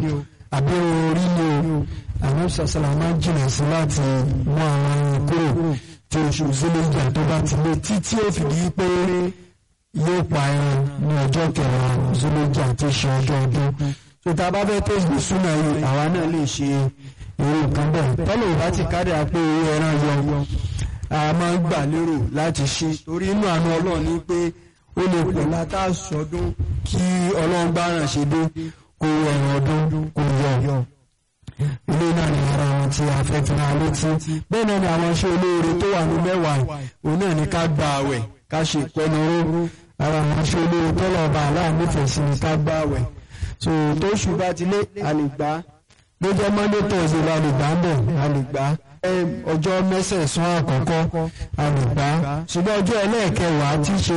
o àbí orí ni o àwọn sọ̀sọ̀lá máa ń jìnà sí láti mú àwọn ẹran kúrò tí oṣù zílẹ̀jà tó bá ti lé títí ó fìdí pé yóò pa ẹran ní ọjọ́ kẹwàá zílẹ̀jà tí ṣe ọjọ́ ọdún tó tá a bá fẹ́ tó ìgbé súnà yìí àwa náà lè ṣe irú nǹkan bẹ́ẹ̀ tọ́lọ̀ ìbá ti kárí àpé owó ẹran yọ a máa ń gbà lérò láti ṣe torí inú àánú ọlọ́run ní pé ó lè pọ̀ látà sọdún kí ọlọ́run bá ràn ṣe dé kó ẹran ọdún kó yọ ilé náà ní ara wọn tí a fẹ́ fi hàn létí bẹ́ẹ̀ náà ni àwọn iṣẹ́ olóore tó wà ní mẹ́wàá òun náà ní ká gba àwẹ̀ ká ṣe ìpẹnuró ara àwọn iṣẹ́ olóore tọ́lọ̀ ọba aláàmúfẹ̀ẹ́ sí ni ká gba àwẹ̀ so tó ṣù bá ti lé a lè gbà á bó jẹ́ monday thursday la lè gbà ń bẹ̀ a lè gbà á ọjọ́ mẹ́sẹ̀sán àkọ́kọ́ a lè gbà á ṣùgbọ́n ọjọ́ ẹlẹ́ẹ̀kẹwàá tí ṣe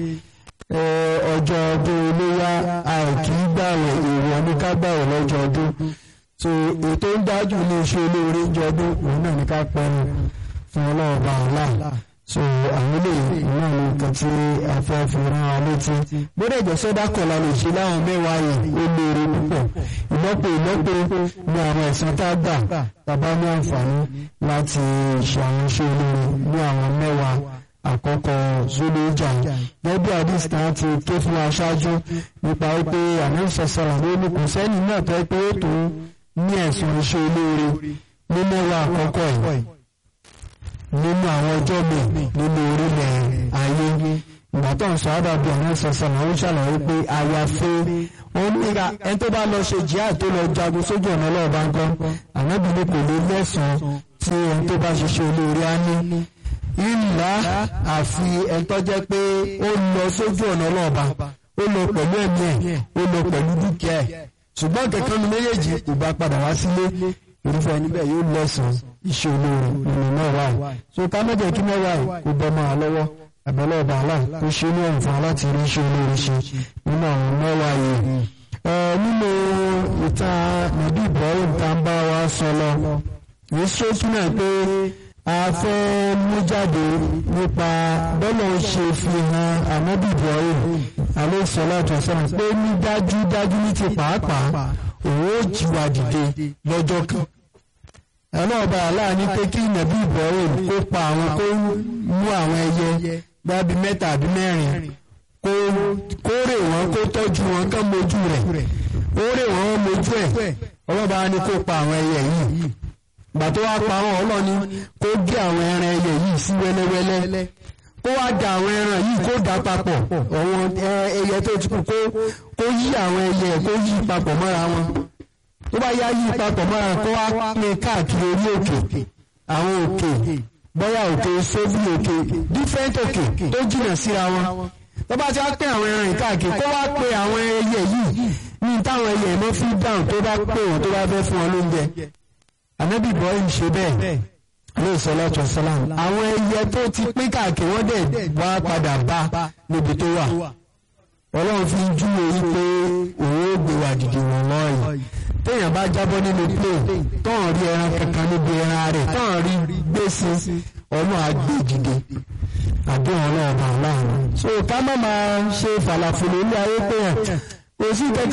ọjọ́ ọdún iléyà àìkí gbàwẹ̀ èèwọ̀ ní ká gbàwẹ̀ lọ́jọ́ ọdún so ètò ń dájú ní iṣẹ́ olóore ń jọ ọdún òun náà ní ká pẹ́rù fún ọlọ́ọ̀bá ọ̀la so àwọn ilé náà ní nǹkan tí a fẹ́ fi rán wa létí bóde ìjọsẹ́ dákọ̀ọ́lá lè ṣe láwọn mẹ́wàá yìí ó léèrè púpọ̀ ìlọ́pọ̀ ìlọ́pọ̀ ní àwọn ẹ̀sán tá a gbà tàbá ní àǹfààní láti ṣe àwọn iṣẹ́ olóore ní àwọn mẹ́wàá àkọ́kọ́ zulu ìjà gẹ́gẹ́ àdìs náà ti ké fún aṣáájú nípa wípé àmọ́sọ̀sọ̀rọ̀ ló ní kò sẹ́ni náà tó pé ó tó ní ẹ̀sùn iṣẹ́ olóore ní mẹ́wàá àkọ́kọ́ yìí nínú àwọn ọjọ́ mi nínú orílẹ̀ ayé ìgbà tó ń sọ àdàbí àwọn sọ̀sọ̀ náà ó ṣàlàyé pé àyàfé òun níra ẹni tó bá lọ ṣe jihad tó lọ jagun sójú ọ̀nà ọlọ́ọ̀bá ń kọ́ ànábìlẹ̀ kò lè lẹ́sàn-án tí ẹni tó bá ṣiṣẹ́ olóore á ní ìlà àfi ẹni tó jẹ́ pé ó lọ sójú ọ̀nà ọlọ́ọ̀bá ó lọ pẹ̀lú ẹ̀mí ẹ̀ ó lọ pẹ̀lú dúkìá ẹ̀ ṣùgbọ́n kẹ̀kẹ́ nu méjèèjì kò bá padà wá sílé irúfẹ́ níbẹ̀ yóò lẹ́sàn-án iṣẹ́ olóore nínú mẹ́wàá yìí so ká mẹ́jọ kí mẹ́wàá yìí kó bọ́ máa lọ́wọ́ àbẹ̀lẹ̀ ọba àlá kó ṣe ní ọ̀nfà láti rí iṣẹ́ olóore ṣe nínú àwọn mẹ́wàá yìí. nínú ìtàn nàbí Ibrahim tá ń bá wa sọ lọ èyí ṣókí náà pé a fẹ́ mú jáde nípa bọ́lá ń ṣe fi hàn ànábì Ibrahim alayhi salatu wasalam pé ní dájúdájú ní ti pàápàá òun ó jíwa dìde lọ́jọ́ kan ẹlọ́ọ̀bá aláàní pé kí nàbí Ibrahim kó pa àwọn kó mú àwọn ẹyẹ gbábi mẹ́ta àbí mẹ́rin kó rè wọ́n kó tọ́jú wọn kán mojú rẹ̀ ó rè wọ́n mojú ẹ̀ ọlọ́ba ní kó pa àwọn ẹyẹ yìí gbà tó wá pa wọn ọlọ́ni kó gé àwọn ẹran ẹyẹ yìí sí wẹ́lẹ́wẹ́lẹ́ kó wá da àwọn ẹran yìí kó dà papọ̀ àwọn ẹyẹ tó ti kú kó yí àwọn ẹyẹ kó yí papọ̀ mọ́ra wọn tó bá yá yí papọ̀ mọ́ra kó wá pín káàkiri orí òkè àwọn òkè bóyá òkè sóbì òkè different òkè tó jìnà síra wọn tó bá ti wá pín àwọn ẹran yìí káàkiri kó wá pé àwọn ẹyẹ yìí ní táwọn ẹyẹ ló fi dáhùn tó bá pè wọn tó bá fẹ́ fún wọn lóúnjẹ ànábì Ibrahim ṣe bẹ́ẹ̀ alayhi salatu wassalam àwọn ẹyẹ tó ti pín káàkiri wọ́n dẹ̀ wá padà bá níbi tó wà ọlọ́run fi ń júwe yí pé òun ó gbé wa dìde wọn lọ́ọ̀yì téèyàn bá jábọ́ nínú plane tọ́hàn rí ẹran kankan níbi ẹran rẹ̀ tọ́hàn rí gbèsè ọ̀nà àgbèjìde àdéhùn ọlọ́ọ̀bà láàrin. so ká má máa ṣe fàlàfòlò ilé ayé pé ẹ̀ kò sí kẹ́kẹ́